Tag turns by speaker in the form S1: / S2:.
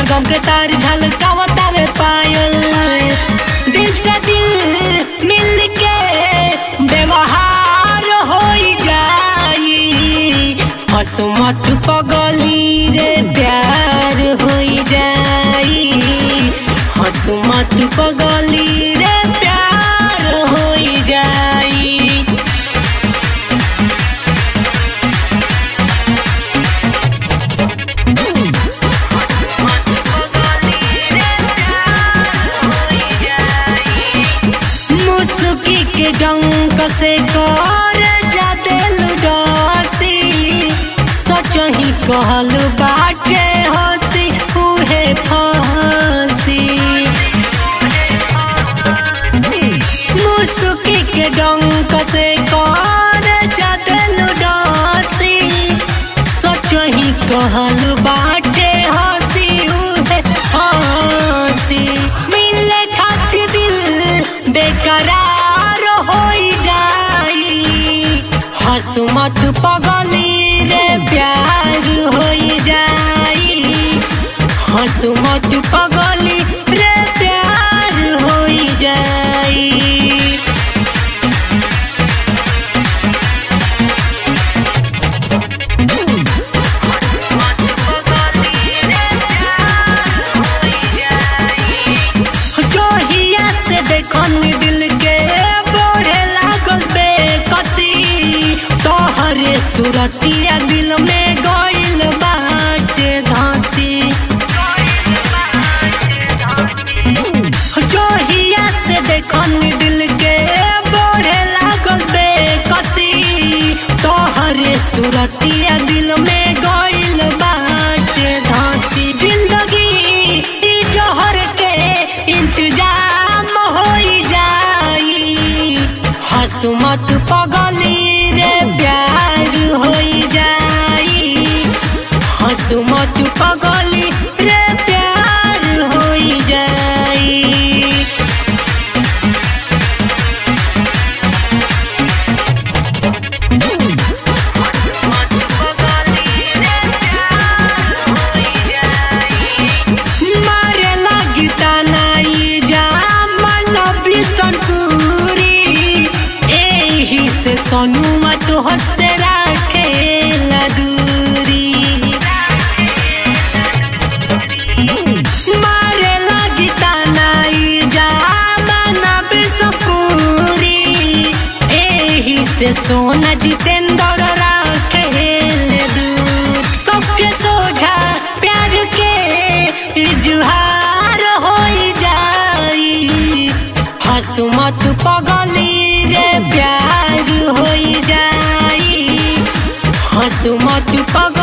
S1: गम के तार झलकावता में पायल दिल से दिल मिल के व्यवहार हो जाई हसमत पगली रे प्यार हो जाई हसमत पगली रे प्यार हो जाई मुसुकी के डंक से कर जा दिल डसी सच ही कहल बाटे हसी उहे फसी मुसुकी के डंक से कर जा दिल डसी सच ही कहल बाटे हसी उहे हसी मिले खातिर दिल बेकरार हो जाई हसमत पगली रे प्यार हो जाई हसमत पगली रे प्यार हो जाई जोहिया से देखन दिल के बढ़े लागल बेकसी तोहरे सुरतिया दिल में गइल बाटे धसी जोहिया से देखन दिल के बढ़े लागल बेकसी तोहरे सुरतिया दिल में गइल बाटे धसी जिंदगी ई जहर के इंतजाम हो जाई हसमत पगली रे प्यार हो जाई हसमत पगली रे प्यार हो जाई मारे लगी तनाई जा मन बिसनपुरी एही से सोनुआ तो हसे राखे दूरी मारे लगी तनाई जा मन बिसनपुरी एही से सोना जितेंद्र राखे दूर सबके सोझा प्यार के इजहार हो जाई हसमत पगली रे प्यार हो जाई हसमत पग